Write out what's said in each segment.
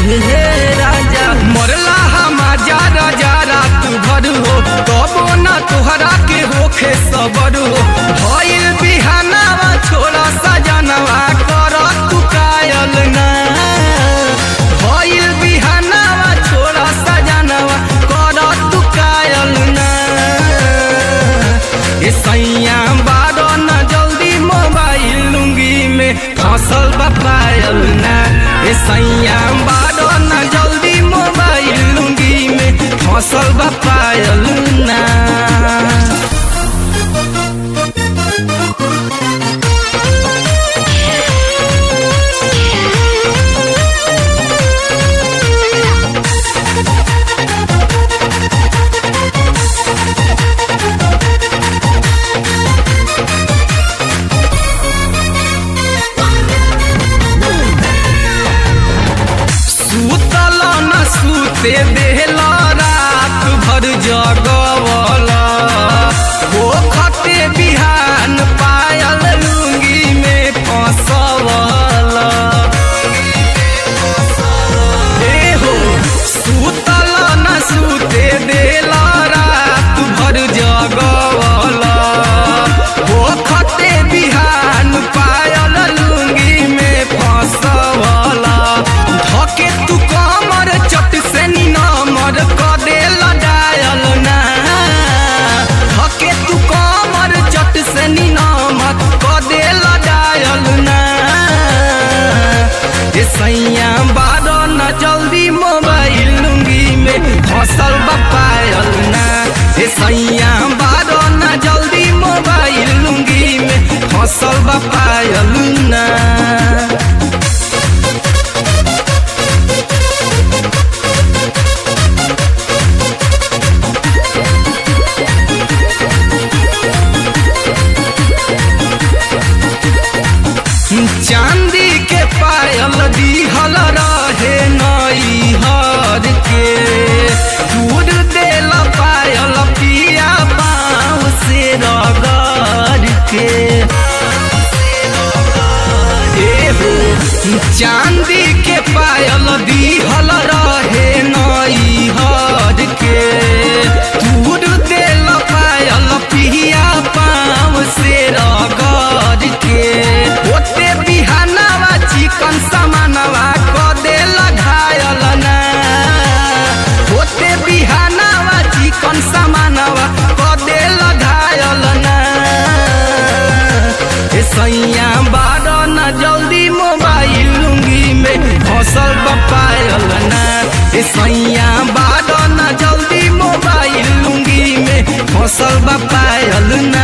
हे राजा मरला हमारा राजा रात भर हो कबो ना तुहरा के होखे सबर हो भइल बिहानावा छोड़ा सजनवा कर तू कायल ना भइल बिहानावा छोड़ा सजनवा कर तू कायल ना ए सैया बारो न जल्दी मोबाइल लुंगी में फसल बपायल ना ए सैया बारो न जल्दी मोबाइल लुंगी में फसल बपायल ना सुतल न सुते देहला रात भर जगवल हो खते बिहान पायल लुंगी में फसवल ए हो सुतल न सुते देला रात भर जगवल हो खते बिहान पायल लुंगी में फसवल धके तू कमर चट से निनमर क देल डायल ना धके तू कमर चट से निनमर क देल डायल ना ए सैया बारो न जल्दी मोबाइल लुंगी में फसल बपायल ना ए सैया बारो न जल्दी मोबाइल लुंगी में फसल बपायल ना चांदी के पायल दिहल रहे नई हर के दूर देल पायल पिया पाँव से रगड़ के ए हो चांदी के पायल दिहल रहे नई हर के दूर देल पायल पिया पाँव से रगड़ के ओते बिहानवा चिकन समानवा क देल घायल ना ओते बिहानवा चिकन समानवा क देल घायल ना ए सैया बारो न जल्दी मोबाइल लुंगी में फसल बपायल ना ए सैया बारो न जल्दी मोबाइल लुंगी में फसल बपायल ना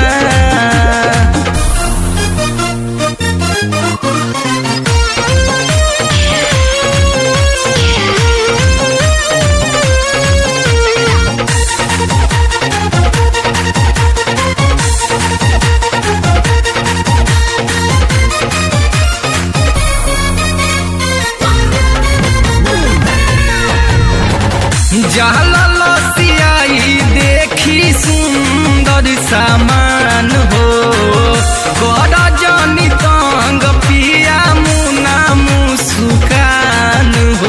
जहल लसियाई देखी सुंदर सामान हो कर जनी तंग पिया मुना मुस्कान हो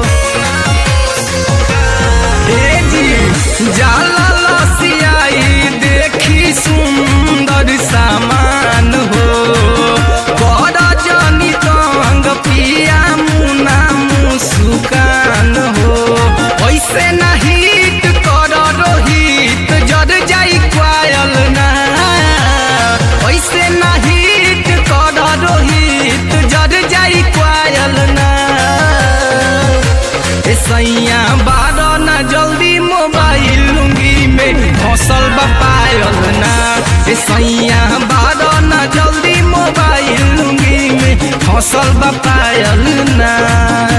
ए जी जहल लसियाई देखी सुंदर सामान हो कर जनी तंग पिया मुना मुस्कान हो ऐसे ना हिट कर रोहित जर जाई क्वायल ना ऐसे ना हिट कर रोहित जर जाई क्वायल ना ए सैया बारो ना जल्दी मोबाइल लुंगी में फसल बपायल ना ए सैया बारो ना जल्दी मोबाइल लुंगी में फसल बपायल ना